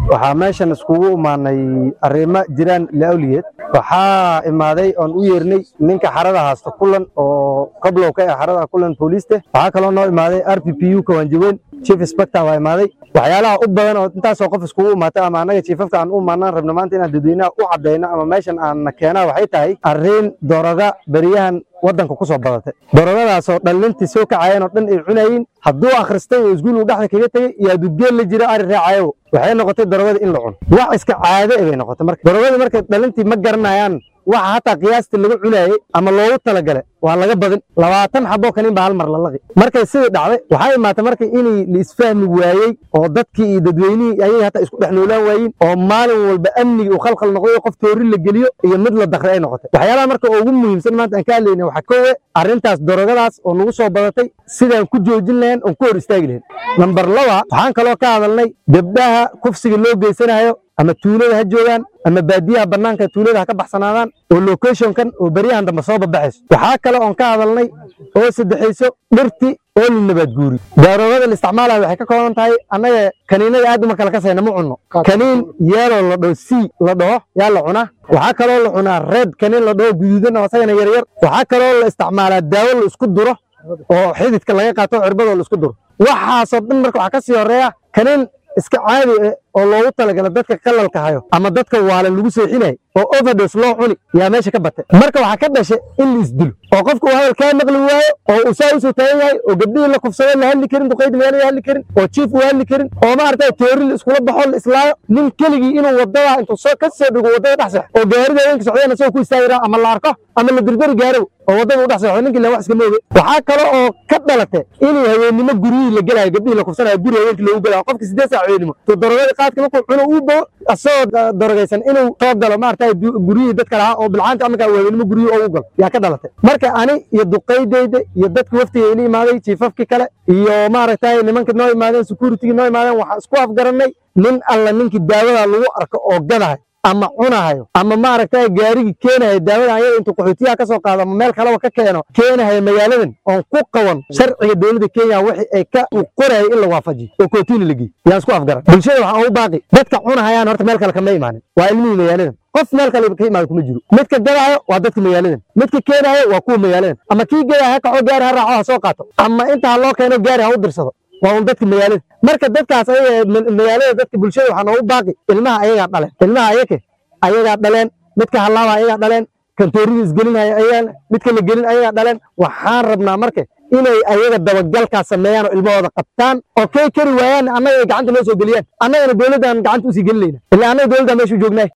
waxaa meeshan iskugu imaanay arrimo jiraan laawliyeed waxaa imaaday oon u yeernay ninka xarada haasta kulan oo qablow ka ah xarada kulan booliiste waxaa kaloo noo imaaday r p p u kawanjaweyn chief inspector waa imaaday waxyaalaha u badan oo intaasoo qof iskugu imaatay ama annaga chiefafka aan u imaanaan rabno maanta inaan dadweynaha u caddayno ama meeshan aan na keenaa waxay tahay arrin doroga beriyahan waddanka ku soo badatay dorogadaasoo dhallintii soo kacayeen oo dhan ay cunayeen hadduu akhristay oo isguul uu dhexda kaga tegey iyo hadduu geel la jira ari raacayo waxay noqotay dorogada in la cuno wax iska caade bay noqotay marka dorogadii marka dhallintii ma garanayaan waxa hataa qiyaastii lagu cunaayey ama loogu talagale waa laga badin labaatan xaboo kanin baa hal mar la laqi markay sidii dhacday waxaa imaatay marka inay la isfahmi waayey oo dadkii iyo dadweynihii ayay hataa isku dhex noolaan waayeen oo maalin walba amnigii uu khalkhal noqday qof toori la geliyo iyo mid la dakray ay noqotay waxyaalaha marka ugu muhiimsan maanta aan ka hadlayna waxaa kowe arrintaas dorogadaas oo nagu soo badatay sidaan ku joojin lahayn oon ku hor istaagi lahayn nambar laba waxaan kaloo ka hadalnay gabdhaha kufsiga loo geysanayo ama tuulada ha joogaan ama baadiyaha bannaanka tuulada ha ka baxsanaadaan oo locationkan oo beryahan dambe soo babaxayso waxaa kale oon ka hadalnay oo saddexayso dhirti oo la nabaad guuri daaroogada la isticmaalayo waxay ka kooban tahay annaga kaniinada aad uma kala kasayna ma cunno kaniin yeeloo la dhaho c la dhaho yaa la cunaa waxaa kaloo la cunaa reed kaniin la dhaho guduudan oo asagana yaryar waxaa kaloo la isticmaalaa daawo la isku duro oo xididka laga qaato cirbadoo la isku duro waxaasoo dhan marka waxaa ka sii horeeya kaniin iska caadi ah oo loogu talagala dadka qalalka hayo ama dadka waalan lagu seexinayo oo overdos loo cuni yaa meesha ka batay marka waxaa ka dhashay in la isdilo oo qofka uu hadal kaa maqli waayo oo uu saa usoo taagan yahay oo gabdhihii la kufsado la hadli karin duqayd magaalada hadli karin oo jiif uu hadli karin oo maaragtay toori la iskula baxo la islaayo nin keligii inuu wadada intuu soo ka soo dhigo wadada dhex seexo oo gaarida haweenka socdeen asagoo ku istaagi raha ama la arko ama la dirdari gaaro oo wadada u dhex seexo ninkii la wax iska mooge waxaa kale oo ka dhalatay inuu haweennimo guryihii la gelayo gabdhihii la kufsanayo guri haweenkii loogu gelayo qofka siddeed saac haweennimo to darogadii qaadka markuu cuno uu bogo asagoo darogaysan inuu soo galo maaragtay guryihii dadka lahaa oo bilcaanta amaka haweennimo guryihii ugu galo yaa ka dhalatay marka ani iyo duqaydayda iyo dadka waftiga ila imaaday jiifafkii kale iyo maaragtay nimanka noo imaadeen securitigii noo imaadeen waxaan isku afgarannay nin alla ninkii daawada lagu arko oo gadahay ama cunahayo ama maaragtay gaarigii keenayo daawada ayada intuu qaxootiyaha ka soo qaado ama meel kaleba ka keeno keenahayo magaaladan oon ku qaban sharciga dowladda kenya wixii ay ka u qorayay in la waafajiyo oo kootiina la geeyo yaan isku afgaran bulshada waxaan ugu baaqi dadka cunahayaan horta meel kale kama imaanin waa ilmihii magaaladan qof meel kale ka imaada kuma jiro midka gadaayo waa dadka magaaladan midka keenayo waa kuwa magaaladan ama kii gadaayo ha kaco gaari ha raaco ha soo qaato ama inta ha loo keeno gaari ha u dirsado waa un dadka magaalada marka dadkaas ayaga magaalada dadka bulshada waxaa noogu baaqi ilmaha ayagaa dhaleen ilmaha ayake ayagaa dhaleen midka hallaaba ayagaa dhaleen kantoorida isgelinaya ayagaa midka la gelin ayagaa dhaleen waxaan rabnaa marka inay ayaga dabagalkaas sameeyaan oo ilmahooda qabtaan oo kay kari waayaan annaga ay gacanta noo soo geliyaan annagana dowladdan gacanta usii gelinayna ilaa annaga dowladdan meeshu joognay